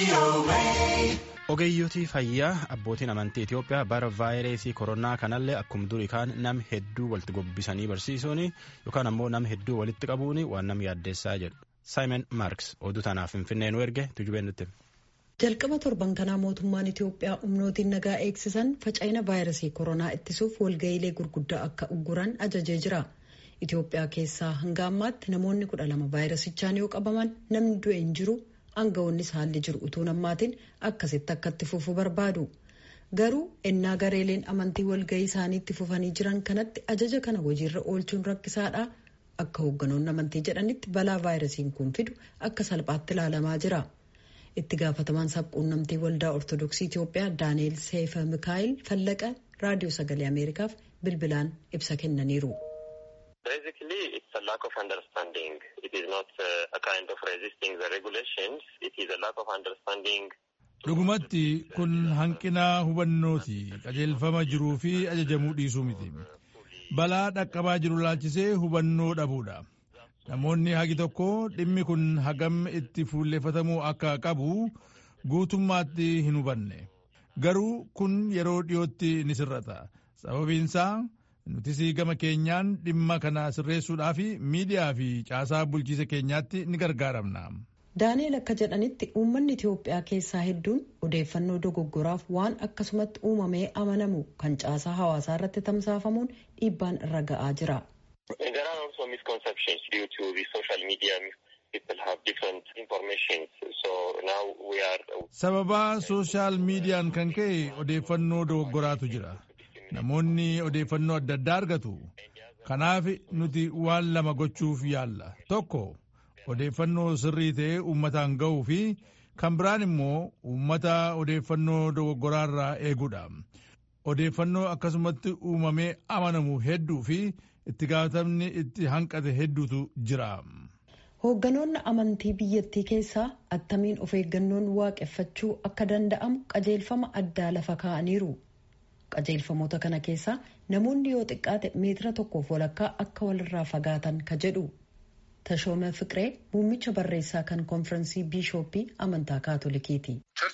Ogeeyyotii fayyaa abbootiin amantii Itoophiyaa bara vaayirasii koronaa kanallee akkuma durii kaan nam hedduu walitti gobbisanii barsiisuun yookaan ammoo nam hedduu walitti qabuun waan nam yaaddeessaa jedhu. Saayimon Maarks oduu tanaaf Finfinnee nu erge tujubeen nutti. Jalqaba torban kanaa mootummaan Itoophiyaa humnootiin nagaa eegsisan faca'ina vaayirasii koronaa ittisuuf walga'iilee gurguddaa akka ugguran ajajee jira. Itoophiyaa keessaa hanga ammaatti namoonni kudha lama vaayirasichaan yoo qabaman namni du'e hin jiru. Aangawoonnis haalli jiru utuu nammaatiin akkasitti akka itti fufu barbaadu. Garuu ennaa gareeleen amantii walgahii isaaniitti fufanii jiran kanatti ajaja kana hojiirra oolchuun rakkisaadha. Akka hoogganoonni amantii jedhanitti balaa vaayirasiin kun fidu akka salphaatti ilaalamaa jira. Itti gaafatamaan sabquunnamtii waldaa Ortodoksii Itoophiyaa Daani'eel Seefa Mikaayil Fallaqa raadiyoo sagalee Ameerikaaf bilbilaan ibsa kennaniiru. Basically, it's a lack of understanding. It is not uh, a kind of resisting the regulations. It is a lack of understanding. Dhugumatti kun hanqina hubannooti qajeelfama jiruu fi ajajamuu dhiisuu miti. Balaa dhaqqabaa jiru laalchisee hubannoo dhabuudha. Namoonni hagi tokko dhimmi kun hagam itti fuulleeffatamuu akka qabu guutummaatti hin hubanne. Garuu kun yeroo dhiyootti ni sirrata. Sababiinsaa nutis gama keenyaan dhimma kana sirreessuudhaaf miidiyaa fi caasaa bulchiisa keenyaatti ni gargaaramna. Daani'eel akka jedhanitti uummanni Itoophiyaa keessaa hedduun odeeffannoo dogoggoraaf waan akkasumatti uumamee amanamu kan caasaa hawaasaa irratti tamsaafamuun dhiibbaan irra ga'aa jira. There are also misconceptions due to the social media. People have different information. So now we are... Sababaa sooshaal miidiyaan kan ka'e odeeffannoo dogoggoraatu jira. Namoonni odeeffannoo adda addaa argatu. Kanaaf nuti waan lama gochuuf yaalla. Tokko odeeffannoo sirrii ta'e uummataan ga'uu fi kan biraan immoo uummata odeeffannoo dogoggoraarraa eeguudha. Odeeffannoo akkasumatti uumamee amanamu hedduu fi itti gaafatamni itti hanqate hedduutu jira. Hoogganoonni amantii biyyattii keessaa attamiin of eeggannoon waaqeffachuu akka danda'amu qajeelfama addaa lafa kaa'aniiru. qajeelfamoota kana keessaa namoonni yoo xiqqaate meetira tokkoof walakkaa akka walirraa fagaatan ka jedhu tashooma fiqiree muummicha barreessaa kan konfirensii biishooppii amantaa kaatolikiiti.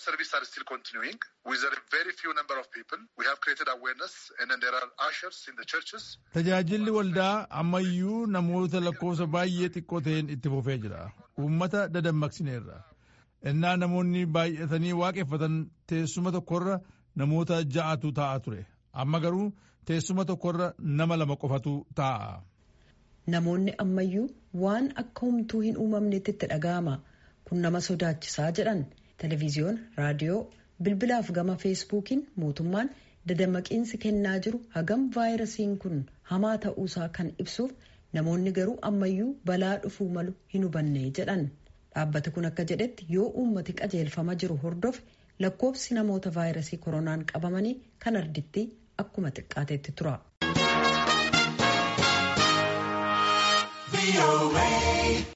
tajaajilli waldaa ammayyuu namoota lakkoofsa baay'ee xiqqoo ta'een itti fufee jira uummata dadammaqsineerra innaa namoonni baay'atanii waaqeffatan teessuma tokkorra namoota ja'atu ta'a ture amma garuu teessuma tokkorra nama lama qofatu taa'a. Namoonni ammayyuu waan akka humtuu hin uumamnetti itti dhaga'ama kun nama sodaachisaa jedhan televiziyoon raadiyoo bilbilaaf gama feesbuukiin mootummaan dadammaqiinsi kennaa jiru hagam vaayirasiin kun hamaa ta'uusaa kan ibsuuf namoonni garuu ammayyuu balaa dhufuu malu hin hubanne jedhan dhaabbati kun akka jedhetti yoo uummati qajeelfama jiru hordofe. lakkoofsi namoota vaayirasii koronaan qabamanii kan arditti akkuma xiqqaatetti tura.